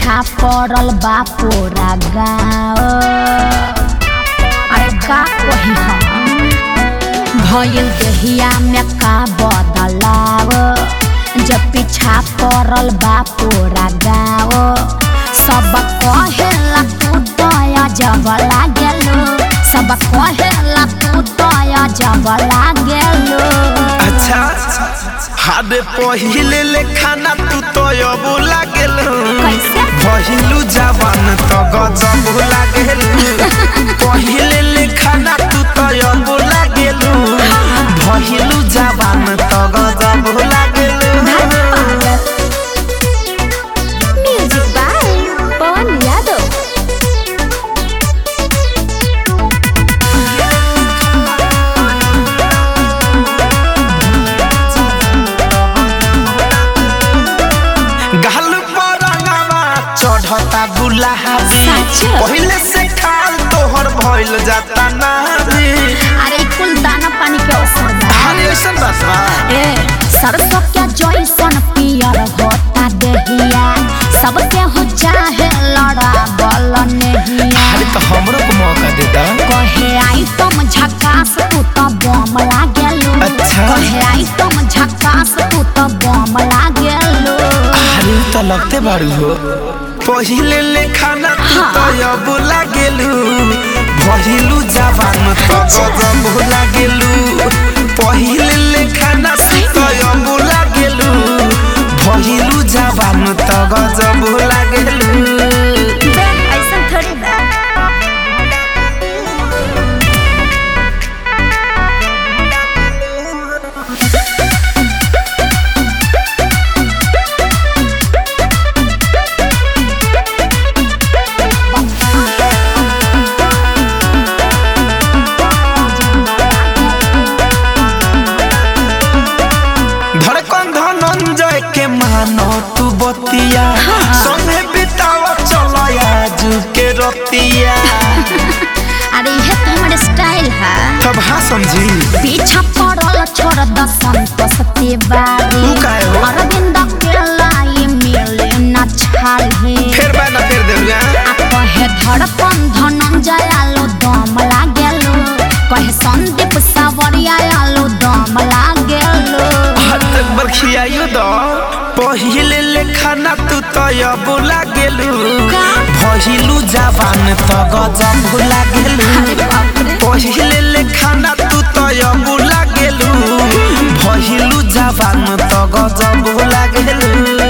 पीछा पड़ल बा पूरा गाँव अरे का कही हम भइल देहिया में का बदलाव जब पीछा पड़ल बा पूरा गाँव सब कहेला तू दया जब लागेलो सब कहेला तू दया जब लागेलो अच्छा हादे पहिले ले खाना तू तो अब लागेल कैसे? पहिलू जवान तो गजब लागेल पहिले ले खाना तू तो अब लागेल पहिलू जवान तो गजब लागेल म्यूजिक बाय पवन यादव गाल पर रंगवा चढ़ता गुलाबी सच? पहिले से खाल तोहर भइल जाता ना अरे कुल दाना पानी के असर बा अरे ऐसा बात बा ए सरसों के जैसन पियर होता देहिया सबके हो चाहे लड़ा बल नेहिया अरे तो हमरो को मौका दे दा कहे आई तुम झकास तू तो बम लागेलू अच्छा। कहे आई तुम झकास तू तो बम लागेलू अरे तो लगते बारू हो पहिले ले खाना तू तो अब लागेलू भइलू जवान तो गजब लागेलू पहिले ले खाना तू तो अब लागेलू भइलू जवान तो गजब लागेलू बे ऐसा थोड़ी बा धड़कन धनंजय के मानो तू बतिया संगे बिताव चलो आज के रतिया अरे ये तो हमारे स्टाइल है तब हाँ समझी पीछा पड़ल छोड़ द संतोष तिवारी ऊ काहे हो? अरविंद के लाई मिले न छाली फिर मैं ना फिर देऊंगा आ कहे धड़कन धनंजय आलो दम लागेलो कहे संदीप सावरिया आलो दम लागेलो हाथ बरखियायो दो पहिले ले खाना तू तो अब लागेलू का? भइलू जवान तो गजब लागेलू अरे बाप रे पहिले ले खाना तू तो अब लागेलू भइलू जवान तो गजब लागेलू